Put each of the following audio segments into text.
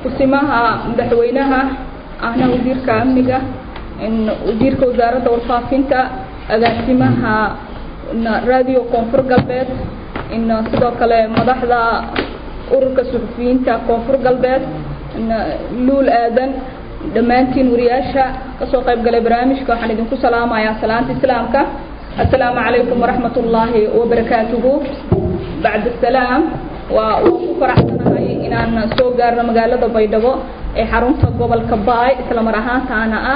kursimaha madaxweynaha ahna wasiirka amniga wasiirka wasaaradda warfaafinta agaasimaha radio koonfur galbeed sidoo kale madaxda ururka suxufiyiinta koonfur galbeed luul aadan dhammaantiin wariyaasha kasoo qayb galay barnaamijka waxaan idinku salaamayaa salaanta islaamka assalaamu calaykum waraxmat ullaahi wabarakaatuhu bacd asalaam waa waan ku faraxsanahay inaan soo gaarno magaalada baydhabo ee xarunta gobolka baay isla mar ahaantaana ah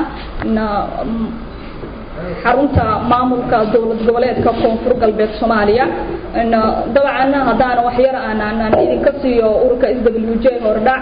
xarunta maamulka dowlad goboleedka koonfur galbeed soomaaliya dabcan haddaan waxyar aanaan idinka siiyo ururka s w j hordhac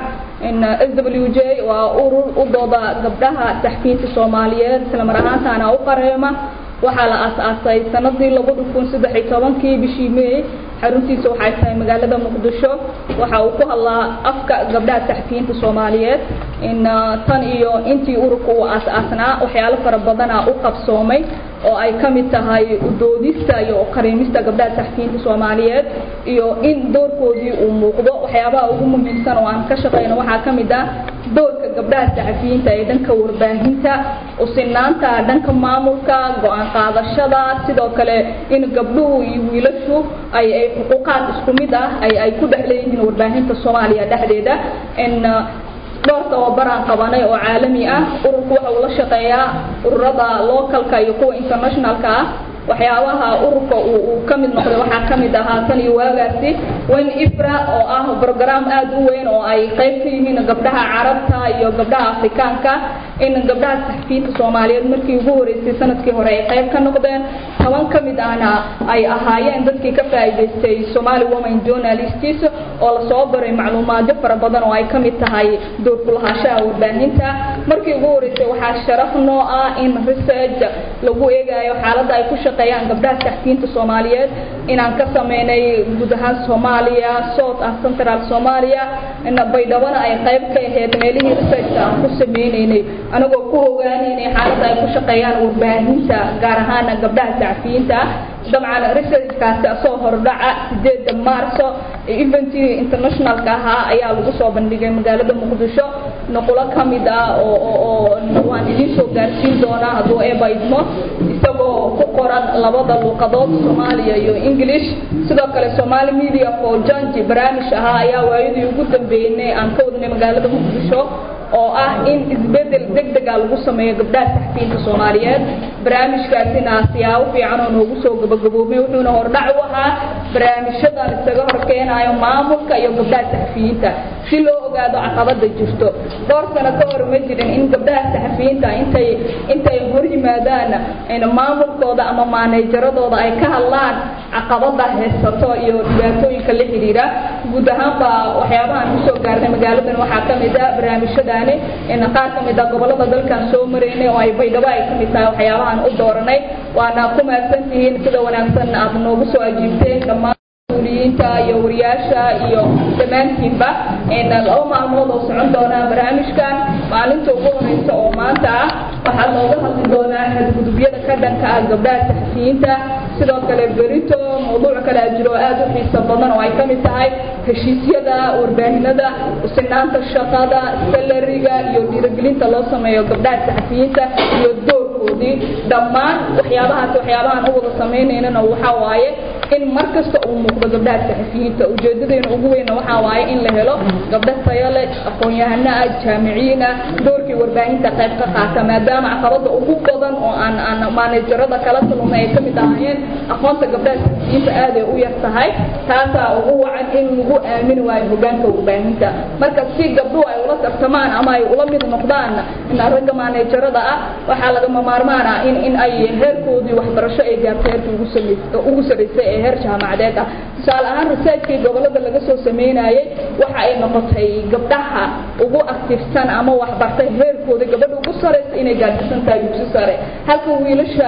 s w j waa urur u dooda gabdhaha saxfiyiinta soomaaliyeed isla mar ahaantaana u qareema waxaa la aas-aasay sanadii labada kun saddex iyo tobankii bishii may xaruntiisa waxay tahay magaalada muqdisho waxa uu ku hadlaa afka gabdhaha saxfiyiinta soomaaliyeed in tan iyo intii ururka uu aas-aasnaa waxyaalo fara badana u qabsoomay oo ay ka mid tahay udoodista iyo qariimista gabdhaha saxfiyiinta soomaaliyeed iyo in doorkoodii uu muuqdo waxyaabaha ugu muhiimsan oo aan ka shaqeyno waxaa ka mid ah doorka gabdhaha saxafiyiinta ee dhanka warbaahinta usinaanta dhanka maamulka go-aan qaadashada sidoo kale in gabdhuhu iyo wiilashu ay ay xuquuqaad isku mid ah ay ay ku dhex leeyihiin warbaahinta soomaaliya dhexdeeda in dhowr tababaraan qabanay oo caalami ah ururku waxa uu la shaqeeyaa ururada localka iyo kuwa internationalka ah waxyaabaha ururka uu ka mid noqday waxaa ka mid ahaa tan iyo waagaasi wen ifra oo ah brogram aad u weyn oo ay qayb ka yihiin gabdhaha carabta iyo gabdhaha afrikaanka in gabdhaha saxfiyiinta soomaaliyeed markii ugu horeysay sanadkii hore ay qayb ka noqdeen toban ka mid ahna ay ahaayeen dadkii ka faa'iidaystay somali women journalists oo lasoo baray macluumaadyo fara badan oo ay ka mid tahay doorkulahaanshaha warbaahinta markii ugu horeysay waxaa sharaf noo ah in research lagu eegayo xaaladda ay ku shaqeeyaan gabdhaha saxfiyiinta soomaaliyeed inaan ka sameynay guud ahaan soomaaliya south and central soomaaliya baydhabona ay qayb ka ahayd meelihii researchka aan ku sameyneynay anagoo ku ogaanaynay xaaladda ay ku shaqeeyaan warbaahinta gaar ahaan gabdhaha saxfiyiinta dabcan researchkaasi asoo hordhaca sideeda maarso eventii internationalka ahaa ayaa lagu soo bandhigay magaalada muqdisho nuqulo ka mid ah oo waan idiin soo gaarsiin doonaa hadduu eeba idmo isagoo ku qoran labada luuqadood soomaaliya iyo english sidoo kale somali media for janji barnaamij ahaa ayaa waayadii ugu dambeynay aan ka wadnay magaalada muqdisho oo ah in isbedel degdega lagu sameeyo gabdhaha saxfiyiinta soomaaliyeed barnaamijkaasina siyaabo fiican oo noogu soo gabagaboobay wuxuuna hordhac u ahaa barnaamijyadan isaga horkeenayo maamulka iyo gabdhaha saxfiyiinta si loo ogaado caqabada jirto dhowr sano ka hor ma jirin in gabdhaha saxafiyiinta intay intay hor yimaadaan maamulkooda ama maaneejaradooda ay ka hadlaan caqabada haysato iyo dhibaatooyinka la xidhiira guud ahaanba waxyaabahaan kusoo gaarnay magaaladan waxaa ka mid ah barnaamijyadaani qaar ka mid ah gobolada dalkan soo maraynay oo ay baydhabo ay ka mid tahay waxyaabahaan u dooranay waana ku mahadsantihiin sida wanaagsan aad noogu soo ajiibteen dhammaan mas-uuliyiinta iyo wariyaasha iyo dhammaantiinba laba maalmood oo socon doonaa barnaamijkan maalinta ugu horeysa oo maanta ah waxaa looga hadli doonaa xadgudubyada ka dhanka ah gabdhaha saxafiyiinta sidoo kale berito mawduuc kale a jiro aad u xiiso badan oo ay ka mid tahay heshiisyada warbaahinada sinaanta shaqada salariga iyo dhiirigelinta loo sameeyo gabdhaha saxafiyiinta iyo doorkoodii dhammaan waxyaabahaas waxyaabahaan u wada sameynaynana waxaa waaye in mar kasta uu muuqdo gabdhaha saxafiyiinta ujeedadeena ugu weyna waxaa waaye in la helo gabdho tayo leh aqoon-yahano ah jaamiciyiin ah doorkii warbaahinta qayb ka qaata maadaama caqabada ugu badan oo aan aan maanejarada kala kulmay ay ka mid ahaayeen aqoonta gabdhaha saxafiyiinta aad ay u yar tahay taasaa ugu wacan in lagu aamini waayo hogaanka warbaahinta marka si gabdhuhu ay ula tartamaan ama ay ula mid noqdaan ragga maanejarada ah waxaa lagama maarmaan ah in in ay heerkoodii waxbarasho ay gaarto heerkii ugu samey ugu saraysay ee heer jaamacadeed ah tusaale ahaan researchkii gobolada laga soo sameynayay waxa ay noqotay gabdhaha ugu aktifsan ama waxbartay heerkooda gabadha ugu saraysa inay gaarsiisan tahay dugsi sare halka wiilasha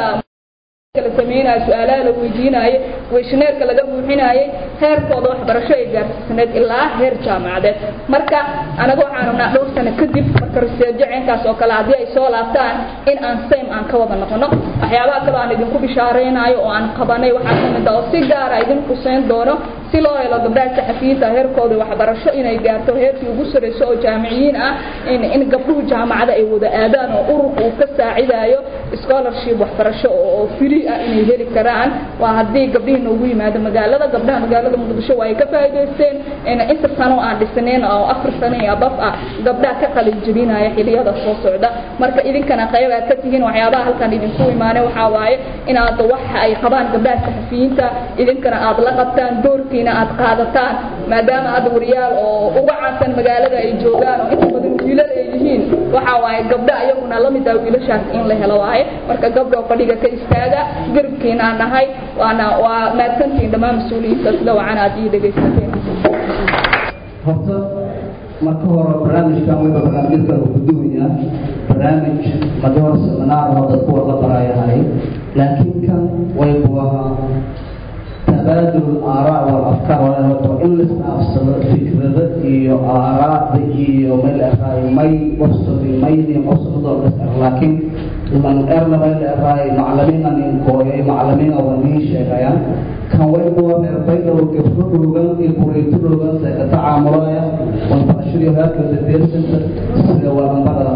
la sameynaayo su-aalaha la weydiinaayo weyshaneerka laga buuxinaayay heerkooda waxbarasho ay gaarsiisneed ilaa heer jaamacadeed marka anaga waxaan rabnaa dhowr sano kadib marka raseejo ceenkaas oo kale haddii ay soo laabtaan in aan same aan ka wada noqono waxyaabaha kaloo aan idinku bishaareynayo oo aan qabanay waxaa kamid ah oo si gaara idin quseyn doono si loo helo gabdhaha saxafiyiinta heerkooda waxbarasho inay gaarto heerkii ugu sareyso oo jaamiciyiin ah in in gabdhuhu jaamacada ay wada aadaan oo ururka uu ka saacidayo scholarship waxbarasho oo free ah inay heli karaan waa haddii gabdhihii noogu yimaado magaalada gabdhaha magaalada muqdisho waa ay ka faa'iidaysteen inta sano aan dhisnayn oo afar sano iyo abaf ah gabdhaha ka qalin jebinaya xiliyada soo socda marka idinkana qayb aad ka tihiin waxyaabaha halkan idinku imaanay waxaa waaye inaad waxa ay qabaan gabdhaha saxafiyiinta idinkana aad la qabtaan doorkiina aad qaadataan maadaama hadda wariyaal oo uga caansan magaalada ay joogaan oo inta badan wiilal ay yihiin waxaa waaye gabdha ayaguna la mid ah wiilashaas in la helo waaye marka gabdhoo fadhiga ka istaaga garabkiina aan nahay waana waa maadsantihiin dhammaan mas-uuliyiinta sida wacan aad ii dhegaysateen horta marka hore barnaamijkan wayba barnaamijyadka uu ku duwayaa barnaamij madi hore seminaar oo dadku wada barayahay laakiin kan waybu ahaa tabaadul aaraa wal afkaar walaalato in la isdhaafsado fikrada iyo aaraada iyo meel eraay may qofsadi mayni qofsadoo dhisar laakiin lan erna meel eraay macalimiina nin kooyay macalimiina waa nii sheegayaan kan waybuwa reerbaydaw gabdho dhoogan iyo kureyto dhoogan see ka tacaamulaya walbarashadii heerkooda deersanta sida waanbarada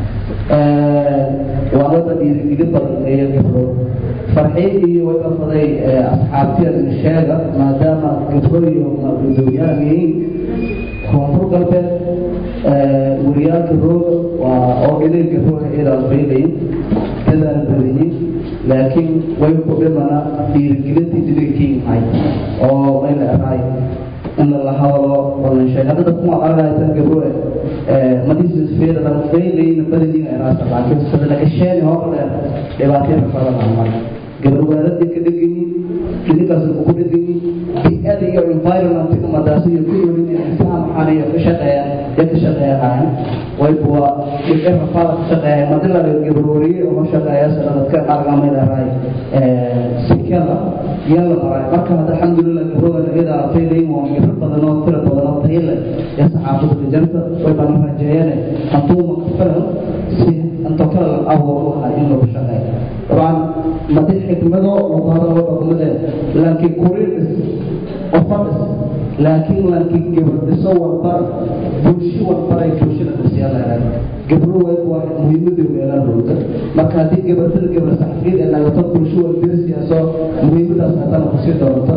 waa wada dhiirigeli badan ee gabdho farxii iyo waybafaday asxaabtiya sheega maadaama gabdho iyo gudoomiyaha yihiin koonfur galbeed wariyaalka rooga waa oo inay gabdhoha idaas baylayin dadaal badayin laakiin way ku dhimana dhiirigelintii dhibigkiimahay oo mayla eraay in la hadalo badan sheeg hadda kuma aragaysan gabdho madisisfeerada baylayna badaniin eraasa laakiin sida laga sheegay hore dhibaatayna badan marka gabadhwaaladii ka dhegani idinkaas ugu dhegani bi-ada iyo environment umadaas iyo ku yoolin saamaxan iyo ka shaqeeya ee ka shaqeeyaan waybuwa dhibce rafaada ka shaqeeya madilaga gabrooriye oo shaqeeya sanadka argamaydaray sikada yalla maray marka hadda alxamdulilah gabroda iyada artayday waa gabro badan oo tira badan oo tayla ee saxaafada janta way baan rajeeyeen hantuu maqfaran si انت كلا اول واحد انه بشغال طبعا ما دي حكمته وهذا هو حكمته لكن كوريس وفرس لكن لكن قبل تصور بر بوشي والبر يكوشي الرسالة قبل واحد مهم دي ويلا روتا ما كان دي قبل تل قبل صحفين ان لو تقول شو الدرس يا سو مهم ده ساعتها بسيط دورتا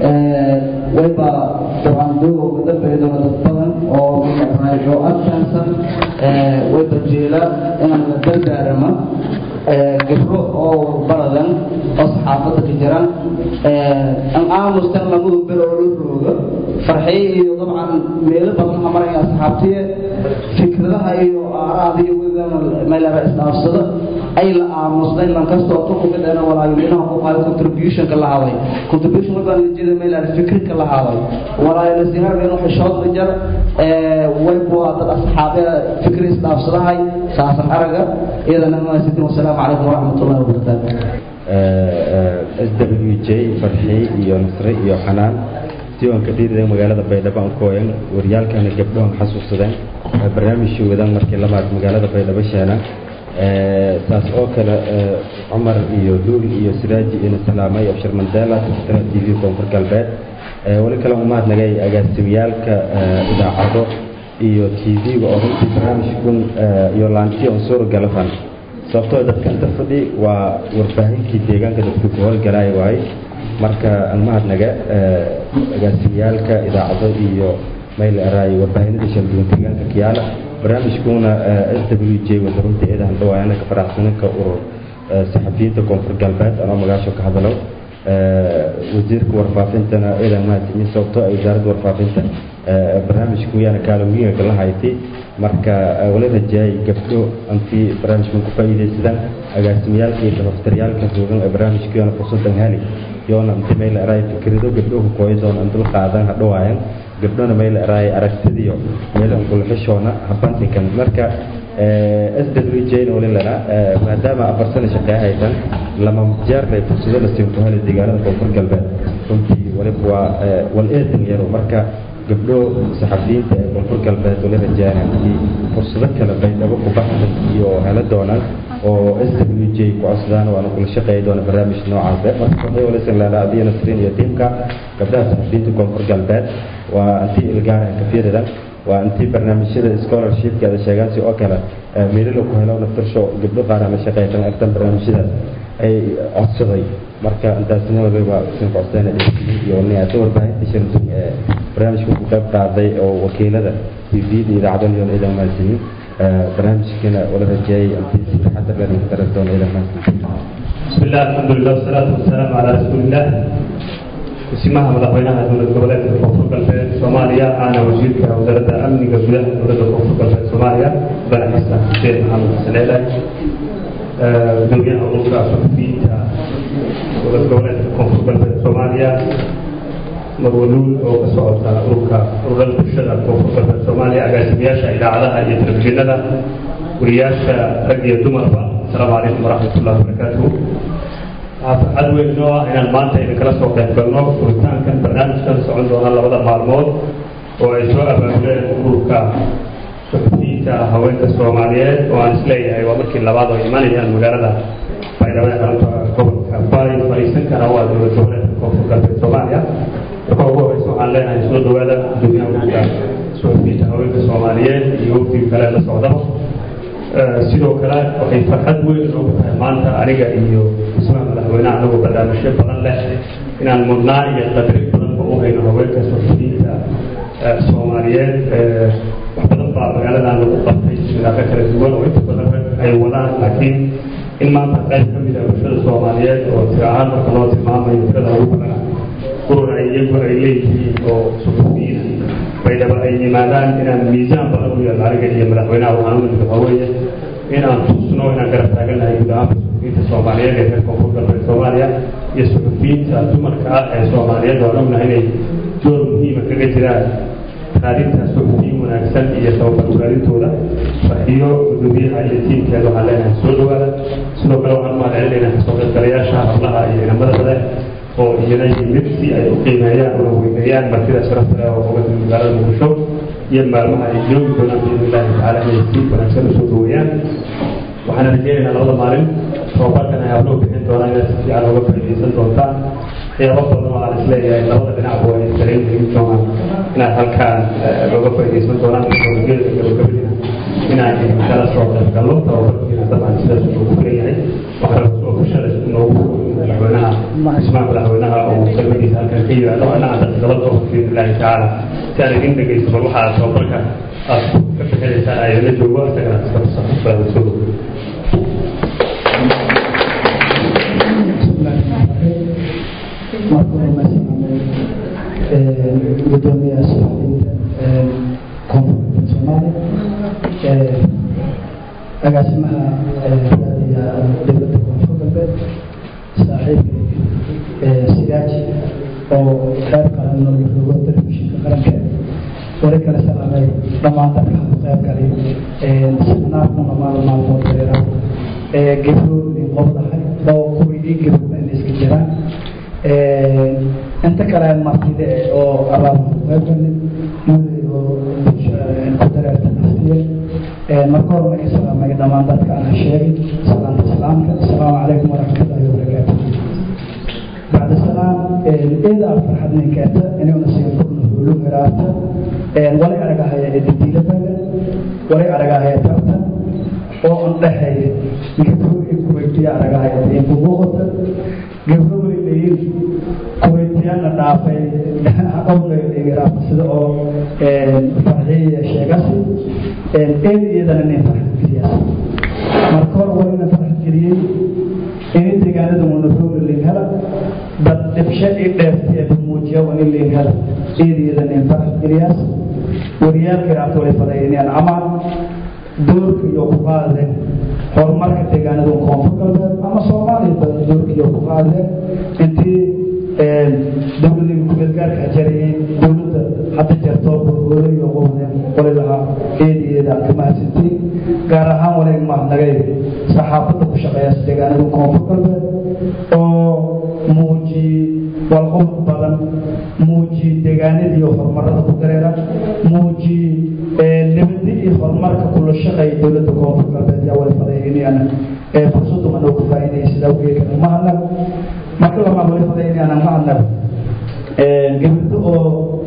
ويبقى طبعا دو بدل بيدنا تطلع او من رايجو اكثر ويبقى جيلا ان daldaarama gabro oo baradan oo saxaafadda ka jiraan an aamustan lagudu bero oo la rooga farxiye iyo dabcan meelo badan hamaraya asxaabtiye fikradaha iyo aaraada iyo weliba meelaba isdhaafsada ay la aamusnay lankastoo ka kumideena walaayolinaha ku qaaday contributionka la haday contribution markaan jeeda meelaa fikirka la haday walaayolo sihaareen waxay shood jar way buu dad asxaabe fikri isdhaafsadahay saasan araga iyadana ma sidii wasalaamu calaykum waraxmatullahi wabarakaatu s w j farxi iyo nasre iyo xanaan diiwaanka dhiirida magaalada baydhabo aan kooyan waryaalkana gabdhohan xasuusadeen barnaamijkii wadan markii lamaad magaalada baydhabo sheena saas oo kale cumar iyo duul iyo siraaji ina salaamay abshir mandela tirtira t v koonfur galbeed weli kale umaadnagay agaasimiyaalka idaacado iyo t v-ga oo runtii barnaamijkun iyo laanti on suura galafan sababtoo dadka inta fadhi waa warbaahinkii deegaanka dadku ku howlgalaaya waay marka aan mahadnaga agaasimiyaalka idaacado iyo mayl araay warbaahinada shalduwan deegaanka kiyaala barnaamijkuna s w j wada runtii eedahan dhawaayana ka faraxsananka urur saxafiyiinta koonfur galbeed anoo magaasho ka hadalo wasiirka warfaafintana eedan mahadsimin sababtoo ay wasaaradda warfaafinta barnaamijku yaana kaalooyinka la haytay marka wala rajaayay gabdho antii barnaamijkan ku faa'iidaysadaan agaasimiyaalka iyo dafaftaryaalka joogan ee barnaamijkiyoona fursadan heli yoona inta meel araay fikrado gabdhohu kooya doona dul qaadan hadhawaayan gabdhona meel araay aragtidiyo meel ankulxishoona habandhigan marka s w j na wali lana maadaama afar sano shaqee haysan lama jeernay fursado la siin ku heli deegaanada koonfur galbeed runtii waliba waa wal eedan yaro marka gabdho saxafiyiinta ee koonfur galbeed wali rajaana haddii fursado kale baydhabo ku baxsan iyo hela doonaan oo s w j ku codsadaan waana kula shaqeeyi doona barnaamij noocaas eh marka waxay walisan leedahay adiya nasriin iyo tiimka gabdhaha saxafiyiinta koonfur galbeed waa intii ilgaar ka fiiridan waa intii barnaamijyada scholarshipka ada sheegaan si oo kale meelila ku helo naftarsho gabdho qaar aan la shaqeysan artan barnaamijyadaas ay codsaday marka intaasna waliba sin codsadeen iyo niyaada warbaahinta shirtun ee barnaamijka ku qayb qaaday oo wakiilada tvda idaacaddan iyo ciidan maasimin barnaamijkana wala rajeeyay intii si taxadar leh ku daran doona ciidan maasimin بسم الله الحمد لله والصلاة والسلام على رسول الله اسمها مدحوينها دولة goboleedka koonfur galbeed soomaaliya aana wasiirka wasaaradda amniga gudaha dowladda koonfur galbeed soomaaliya mudane xasan xuseen maxamed xasan ceelay gudoomiyaha ururka suxufiyiinta dowlad goboleedka koonfur galbeed soomaaliya marwaluul oo ka socota ururka ururada bulshada koonfur galbeed soomaaliya agaasimayaasha idaacadaha iyo telefishinada wariyaasha rag iyo dumarba asalaamu calaykum waraxmat ullahi wabarakaatuhu waxaa farxad weyn noo ah inaan maanta idinkala soo qayb galno furitaankan barnaamijkan socon doona labada maalmood oo ay soo abaabuleen ururka suxufiyiinta haweenka soomaaliyeed oo aan isleeyahay waa markii labaad oo imanayaan magaalada baydhabo ee xarunta gobolka bari fariisan kara waa dowlad goboleedka koonfur galbeed soomaaliya marka ugu horeysa waxaan leenahay soo dhawaada gudoomiyaha ururka suxufiyiinta haweenka soomaaliyeed iyo wafdiga kale la socdaba sidoo kale waxay farxad weyn noogu tahay maanta aniga iyo ismaha madaxweyneha anagoo barnaamijyo badan leh inaan mudnaan iyo qadri badanba u hayno haweenka suxufiyiinta soomaaliyeed wax badan baa magaaladan lagu qabtay sidaaka kala duwan oo inta badan rag ay wadaan laakiin in maanta qayb ka mid ah bulshada soomaaliyeed oo tiro ahaan marka loo tilmaamayo tirada ugu badana urur ay iyagu ay leeyihiin oo suxufiyiin baydhaba ay yimaadaan inaan miisaan badan u yeelno aniga iyo madaxweynaha waxaan u nimid waxaa weeye inaan tusno inaan garab taagannahay guud ahaanka suxufiyiinta soomaaliyeed ee reer koonfur galbeed soomaaliya iyo suxufiyiinta dumarka ah ee soomaaliyeed waan ognahay inay door muhiima kaga jiraan raadinta suxufiyin wanaagsan iyo tababar raadintooda farxiyo gudoomiyaha iyo tiimkeeda waxaan leenahay soo dhawaada sidoo kale waxaan u mahadcelinaynaa kasoo qaybgalayaasha hablaha iyo inamada kale oo iyana yimid si ay u qiimeeyaan una weyneeyaan martida sharafta leh oo uga timid magaalada muqdisho iyo maalmaha ay joogi doonaan biidni illahi tacaala inay si wanaagsan usoo dhaweeyaan waxaana rajeynaynaa labada maalin tababarkan ay habloo bixin doonaan inaad si fiican uga faa'iidaysan doontaan waxyaabo badan oo aan isleeyahay labada dhinacba ay dareen gelin doonaan inaad halkaan looga faa'iidaysan doonaan teknolojiyada gabagabadina inaan kala soo qayb galno tababarkiina dabcan sidaas noogu filan yahay waxaa soo bulshada noogu madaxweynaha ismaa madaxweynaha oo kelmadiisa halkan ka yimaado anaa daqiiqado oo biidni illaahi tacaala si aan idin dhegeysto bal waxaa tababarka aad ka bixinaysaan ayala joogo isagana iska tusaxufaada soo dhow marka hore maasamaamay gudoomiyaha suxufiyiinta koonfurta soomaaliya agaasimaha raadiga dowladda koonfur galbeed saaxiibka sigaaji oo qayb qaran nooga rogo telefishinka qaranka wali kale salaamay dhammaan dadka qayb galay seminaarkuna maalin maalmood dareera gebro qobdahay oo kuwii gebroba inay iska jiraan inta kale martida oo abaabqaybgalay oo ku dareerta naftiye marka hore markii salaamay dhammaan dadka aan sheegay salaamta salaamka asalaamu calaykum waraxmatullahi wabarakaatu bacda salaam eeda farxad ninkeeta inuuna siin furna hulu hiraata walay aragahaya edidiila baga walay aragahaya tartan oo an dhexeeya gabro iyo kuweytiya aragahaya diinku muuqata gabro way leeyiin kuweytiyana dhaafay awleegiraaf sida oo farxiya sheegasi eed iyadana nin farxad geliyaas marka hore waa ina farxad geliyey ini deegaanada wanaroogla liin hela dad dhibshe i dheerti ee muujiya wani liin hela eed iyada nin farxad geliyaas wariyaalka iraafta way fadaynayaan amaan doorka iyo ku qaadeen horumarka deegaanada koonfur galbeed ama soomaaliya badan doorka iyo ku qaadeen intii dowladii kumeelgaarka jarayay dowladda hadda jarto burbuuray iyo qowdeen qoli lahaa eed iyo eedeeda aan ka mahadsantiin gaar ahaan walayn mahadnagay saxaafadda ku shaqeeya deegaanada koonfur galbeed oo muujiyey walqobod badan muujiyey deegaanadii horumarada ku dareera muujiyey nabadi iyo horumarka kula shaqeeya dowladda koonfur galbeed yaa wali fadaynayana fursaddu anoo ku faa'iidayay sidaa ugeekana mahadnag marka lamaa wali fadaynayana mahadnag gabdho oo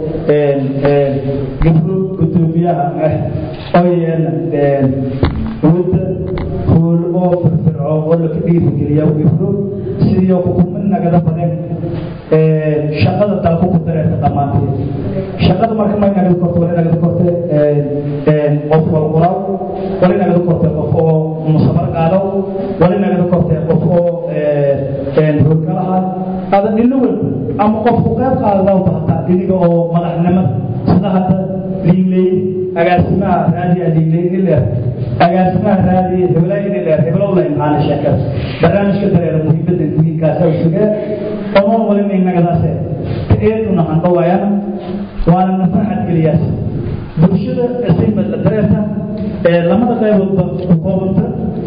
gabdho gudoomiyaha ah oo yeena wadda hool oo firfircoon oo laka dhiirigeliya gabdho sidii xukuumad nagada badan shaqada dalku ku dareerta dhammaanteed shaqada marka may nagada korte wali nagada korte qof walquraw wali nagada korte qof oo musabar qaadaw wali nagada korte qof oo hoolkalaha ada dhino walba ama qof ku qayb qaadadaa bahtaa iniga oo madaxnimada sida hadda liinley agaasimaha raadiya liinley ileer agaasimaha raadiya hebla ileer heblow la imxaana sheekada barnaamijka dareera muhiimada muhiimkaasa usugee oman walina inagadaase ka eeduna handhawaayana waana na farxad geliyaas bulshada asimad la dareerta lamada qayboodba ku koobanta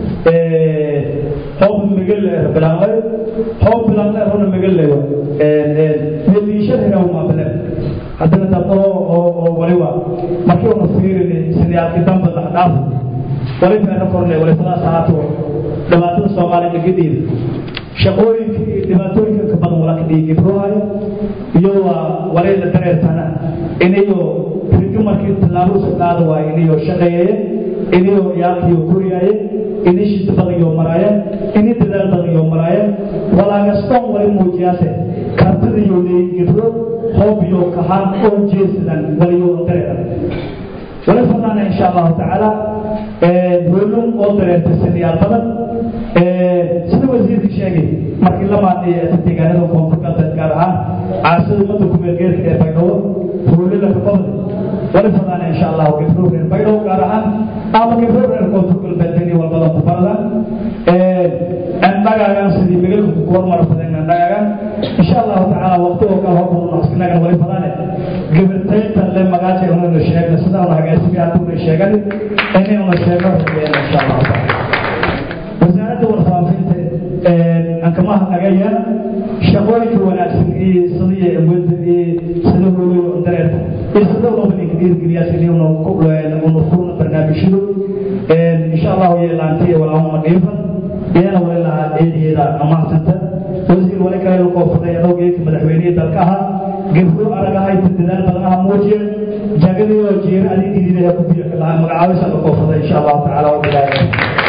hoob megale bilaanlay hoob bilaanlay runa megale meeliishada hiraw maabale haddana dabda oo waliba markii una fiirini siniyaalki damba la dhaaf wali feero korne wali fadaas ahaato dhibaatada soomaaliya gadiida shaqooyinka iyo dhibaatooyinka ka badan wala ka dhigi gibroohayo iyo waa walay la dareertana inayo rigi markii tallaabo isu qaada waayo inayo shaqeeyeye inayo yaalkiyo koriyaaye ini shida badan iyo maraaye ini dadaal badan iyo maraaye walaagaston wali muujiyaase kartida iyo leeyin gibro hoob iyo kahaan oo jeesidan waliyo dareera wali fadlaana insha allahu tacaala hoolum oo dareerta siniyaal badan sida wasiirka sheegay markii la maadiyay deegaanada koonfur galbeed gaar ahaan caasida ummadda kumeelgeerka ee baydhabo hoolila ka badan wali fadlaana insha allahu gibro reer baydhabo gaar ahaan ama gibro reer koonfur galbeed ini walbadan ku baradan andhagaagan sidii migalka ku hormar badan andhagaagan insha allahu tacaala waqti oo kale hormar naqsinagan wali fadane gibirtaynta le magaaja unaynu sheegna sida una hagaasimi hadduuna sheegan inaynu sheegno rajeeyana insha allahu tacaala wasaaradda warfaafinta aan kama hadnagaya shaqooyinka wanaagsan iyo sidii awooda iyo sida hooyo dareerta iyo sida looba ninka dhiirgeliya sidii una una furna barnaamijyadu insha allahu yeelaantay walaahuma dhiifan iyana wali lahaa eedeeda amaadsanta wasiir wali kale la koofurtay adowgeedka madaxweynihii dalka ahaa gebro aragahay dadaal badan aha muujiya jagadii oo jeera adig dididaha ku biyo ka lahaa magacaabisa la koofurtay insha allahu tacaala wabilaaya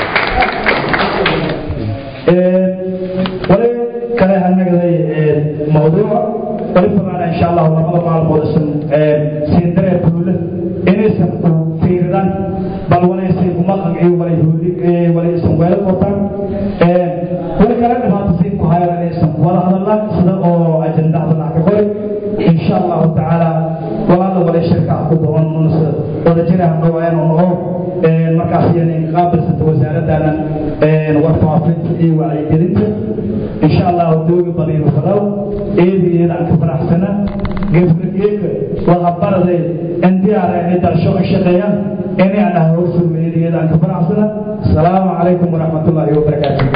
wali kale hanagaday mawduuca wali famaana insha allahu labada maalmood isan siin daree buule inaysan ku fiiridaan bal walaysay kumaqan iyo walay hooli walay isan weelo qotaan wali kale dhibaato siin ku hayo inaysan wada hadallaan sida oo ajandada laha ka qori insha allahu tacaala walaala walay shirka ah ku doon wada jira dhawaayaan oo noqo markaas iyana qaabilsanta wasaaradana warfaafinta iyo wacyigelinta insha allahu dooga badaynu fadaw eedi iyadaan ka faraxsana geefkageeka wadahabaraday indiyaara inay dalsho ka shaqeeyaan inay aan hawsulma eedi iyadaan ka faraxsana asalaamu calaykum waraxmatullaahi wabarakaatu